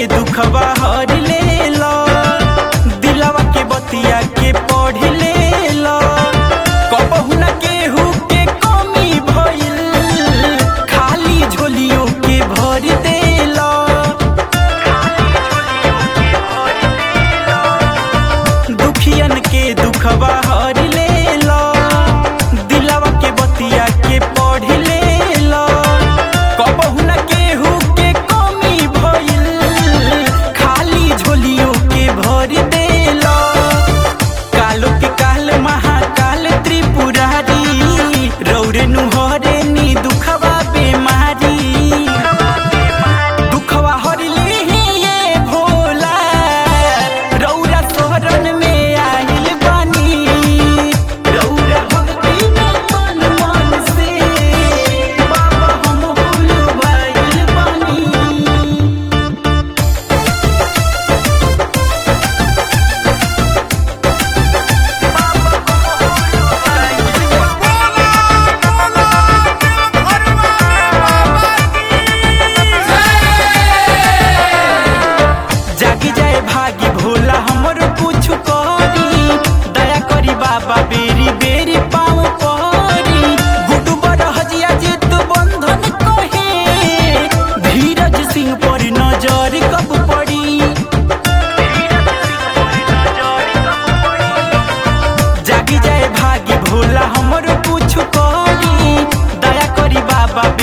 दुखवा हर ले लो दिलवा के बतिया के पढ़ ले लो कबहू न केहू के कमी भइल खाली झोलियों के भर दे लो दुखियन के दुखवा हर ले लो दिलवा के बतिया के पढ़ ले लो कबहू न केहू के कमी भइल खाली झोलियों के भर दे लो कालो के काल महाकाल त्रिपुरारी रौरे नुहरे नी दुखवा बेमारी दुखवा हरली ये भोला रौरा शहरन में आइल बानी रौरा भक्ति में मन मन से बाबा हम भूलवाइल बानी जागी जाए भागी भोला हमर कुछ करी दया करी बाबा बेरी बेरी पाँव परी गुडू बड़ हजिया जित बंधन कहे धीरज सिंह पर नजर कब पड़ी जागी जाए भागी भोला हमर कुछ करी दया करी बाबा